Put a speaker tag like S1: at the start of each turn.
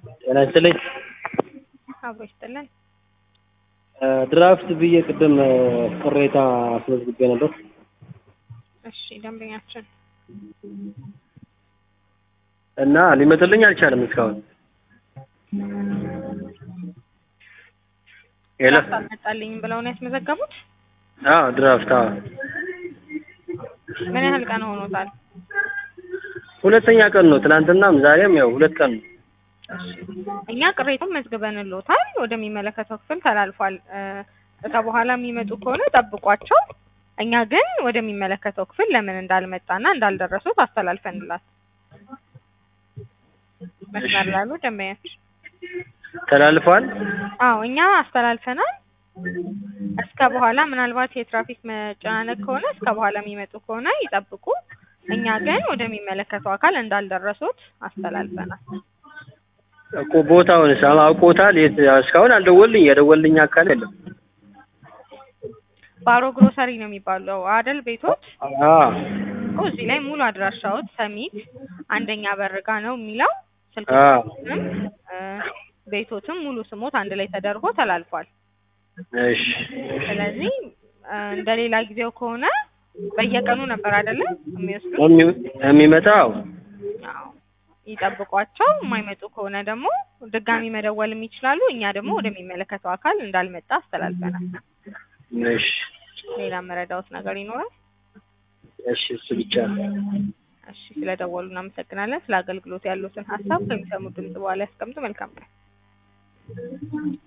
S1: ጤና ይስጥልኝ።
S2: አብሮ ይስጥልን።
S1: ድራፍት ብዬ ቅድም ቅሬታ አስመዝግቤ ነበር።
S2: እሺ ደንበኛችን
S1: እና ሊመጥልኝ አልቻለም እስካሁን። ሄሎ
S2: ድራፍት አልመጣልኝም ብለው ነው ያስመዘገቡት?
S1: አዎ ድራፍት አዎ
S2: ምን ያህል ቀን ሆኖታል?
S1: ሁለተኛ ቀን ነው። ትናንትናም ዛሬም ያው ሁለት ቀን ነው።
S2: እኛ ቅሬታውን መዝግበንልዎታል፣ ወደሚመለከተው ክፍል ተላልፏል። እዛ በኋላ የሚመጡ ከሆነ ጠብቋቸው። እኛ ግን ወደሚመለከተው ክፍል ለምን እንዳልመጣና እንዳልደረሱት አስተላልፈንላት መስመር ላሉ ደንበኛችን
S1: ተላልፏል።
S2: አዎ እኛ አስተላልፈናል። እስከ በኋላ ምናልባት የትራፊክ መጨናነቅ ከሆነ እስከ በኋላ የሚመጡ ከሆነ ይጠብቁ። እኛ ግን ወደሚመለከተው አካል እንዳልደረሱት አስተላልፈናል።
S1: እኮ ቦታውን አውቆታል። የት እስካሁን አልደወልኝ የደወልኝ አካል የለም።
S2: ባሮ ግሮሰሪ ነው የሚባለው አደል ቤቶት?
S1: አዎ
S2: እኮ እዚህ ላይ ሙሉ አድራሻዎት ሰሚት አንደኛ በርጋ ነው የሚለው ስልክ
S1: አዎ
S2: ቁጥርም ቤቶትም ሙሉ ስሞት አንድ ላይ ተደርጎ ተላልፏል።
S1: እሺ
S2: ስለዚህ እንደ ሌላ ጊዜው ከሆነ በየቀኑ ነበር አይደለ የሚወስዱት?
S1: የሚ- የሚመጣው
S2: አዎ ይጠብቋቸው። የማይመጡ ከሆነ ደግሞ ድጋሚ መደወልም ይችላሉ። እኛ ደግሞ ወደሚመለከተው አካል እንዳልመጣ አስተላልፈናል።
S1: እሺ
S2: ሌላ መረዳዎት ነገር ይኖራል?
S1: እሺ እሱ ብቻ ነው።
S2: እሺ ስለደወሉ እናመሰግናለን። ስለ አገልግሎት ያሉትን ሀሳብ ከሚሰሙት ድምጽ በኋላ ያስቀምጡ። መልካም ቀን።